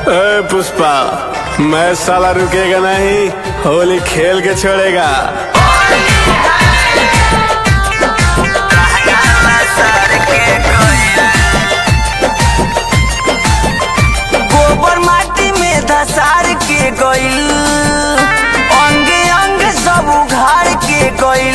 ए पुष्पा मैं साला रुकेगा नहीं होली खेल के छोड़ेगा गोबर माटी में धसार के गइल अंगे अंग सब उघाड़ के गइल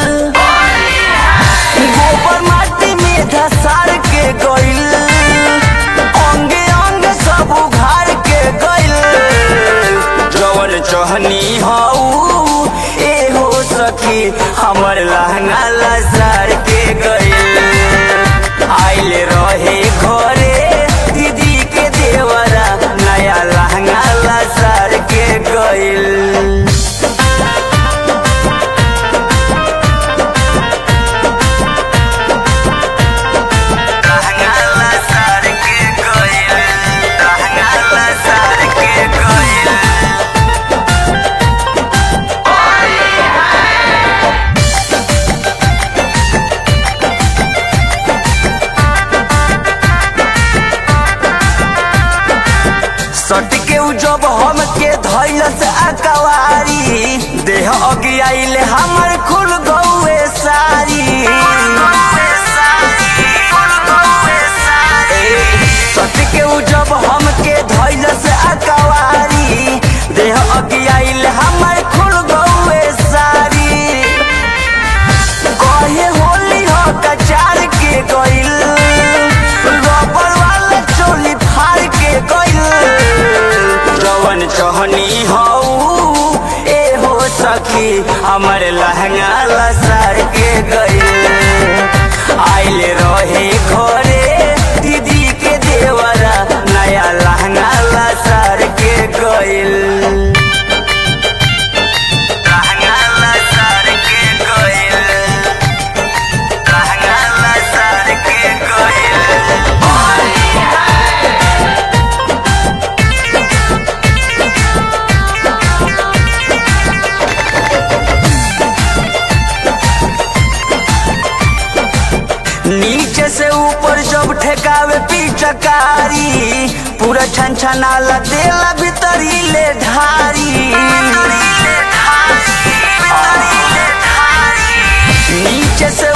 गोबर माटी में धसार के गइल अंगे अंग सब उघाड़ के गइल जवन चहनी हऊ ए हो सखी हमर लहंगा लसार के गइल आइल रहे घरे दीदी के देवरा नया लहंगा लसार के गइल लहंगा लसार के गइल लहंगा लसार के गइल सट के उ जब हम के धैल से अकवारी देह अगियाइल हमर खुल गौए सारी सट के उ जब हम के धैल से अकवारी देह अगियाइल हमर खुल गौए सारी कहे होली हो कचार के गइल रबर वाला चोली फाड़ के गइल जवन चहनी हऊ ए हो सखी हमर लहंगा लसार के गइल आइल रहे घरे दीदी के देवरा नया लहंगा लसार के गइल लहंगा लसार के गइल लहंगा लसार के गइल नीचे से ऊपर जब ठेकावे पिचकारी पूरा छन छनाला देला भीतरी ले ढारी नीचे से